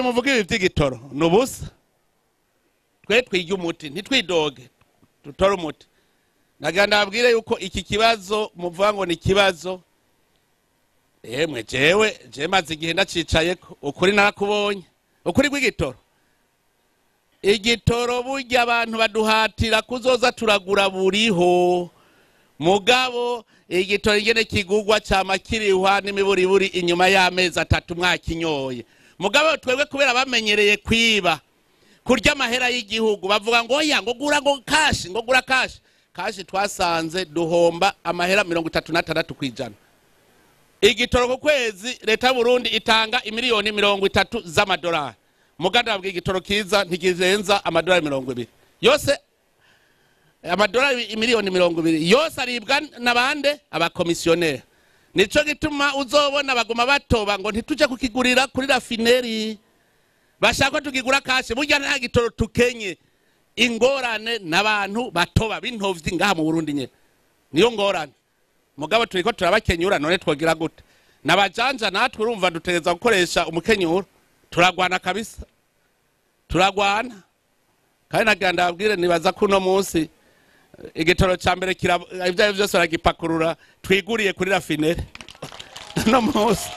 muvuga ibi by'igitoro ni ubusa twe twige umuti ntitwidoge dutore umuti nagira ndababwire yuko iki kibazo muvuga ngo ni ikibazo yemwe jewe jewe maze igihe ndacicaye ukuri nakubonye ukuri rw'igitoro igitoro burya abantu baduhatira kuzoza turagura buriho mugabo igitoro ingene kigugwa cyama kirihwa n'imiburiburi inyuma y'amezi atatu mwakinyoye mugabo twebwe kubera bamenyereye kwiba kurya amahera y'igihugu bavuga ngo oya ngo gura ngo kashi ngo gura kashi kashi twasanze duhomba amahera mirongo itatu n'atandatu ku ijana igitoro ku kwezi leta y'uburundi itanga imiliyoni mirongo itatu z'amadolari muganda babwiye igitoro kiza ntikirenza amadolari mirongo ibiri yose amadolari imiliyoni mirongo ibiri yose aribwa n'abande abakomisiyoneri nico gituma uzobona baguma batoba ngo ntituje kukigurira kuri rafineri bashaka ko tukigura kashi burya nta gitoro tukenye ingorane n'abantu batoba b'intovyi ngaha mu burundi nyene niyo ngorane mugabo turiko turabakenyura none twogira gute nabajanja natwe urumva dutegereza gukoresha umukenyuro turagwana kabisa turagwana kandi nagira ndababwire nibaza ko uno munsi igitoro cya mbere ibyo ari byo byose baragipakurura twiguriye kuri rafineri uno munsi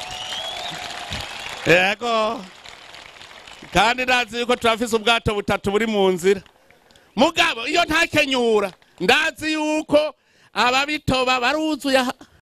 yego kandi ndazi yuko turafise ubwato butatu buri mu nzira mugabo iyo ntakenyura ndazi yuko ababitoba baruzuye aha